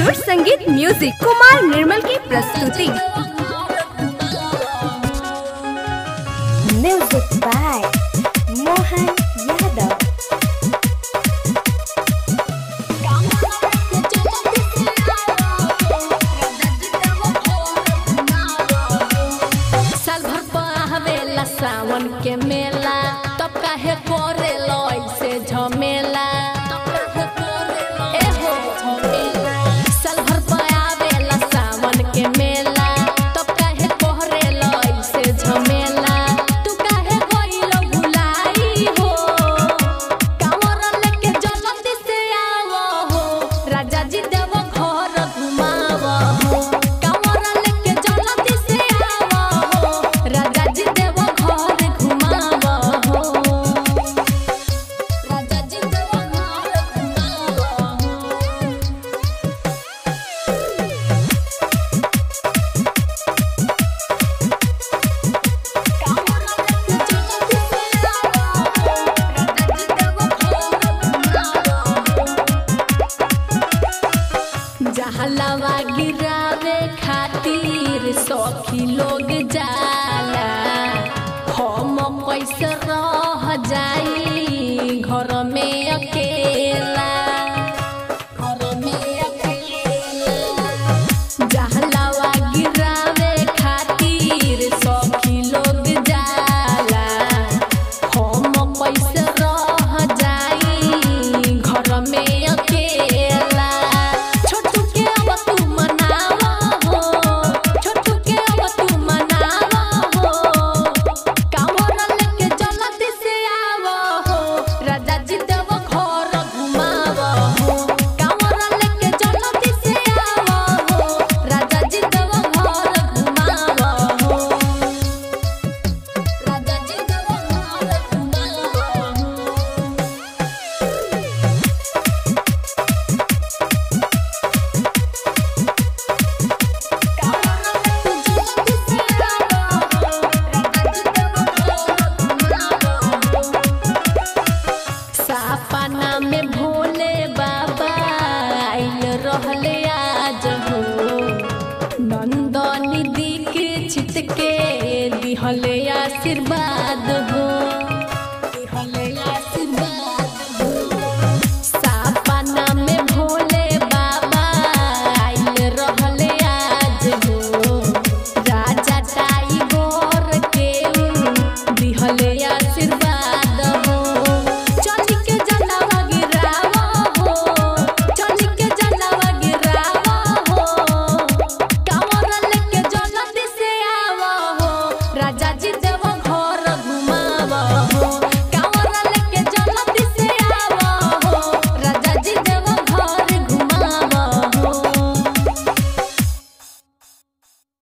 सुर संगीत म्यूजिक कुमार निर्मल की प्रस्तुति म्यूजिक बाय मोहन यादव साल भर पावेला सावन के मेला तब काहे करे ऐसे झमेला एहो झमेला। साल भर पावेला सावन के मेला तब काहे करे ऐसे झमेला तू काहे गइलो भुलाई हो कांवर लेके जल्दी से आवो हो राजा जी देव घर घुमावो हो कांवर लेके जल्दी से आवो हो राजा जी देव घर घुमावो हो राजा जी देव घर घुमावो हो जहलवा गिरावे खातिर सखी लोग जाला हम कैसे रह जाई घर में अकेला घर में अकेला जहलवा गिरावे खातिर सखी लोग जाला हम कैसे रह जाई घर में अकेला छोटू के अब तू मनावा हो छोटू के अब तू मनावा हो कांवर लेके जल्दी से आवो हो राजा जी देव घर घुमावो हो कांवर लेके जल्दी से आवो हो राजा जी देव घर घुमावो हो राजा जी देव घर घुमावो हो सपना में भोले बाबा आइल रहले आज हो नंदनी दीक्षित के दिहले आशीर्वाद हो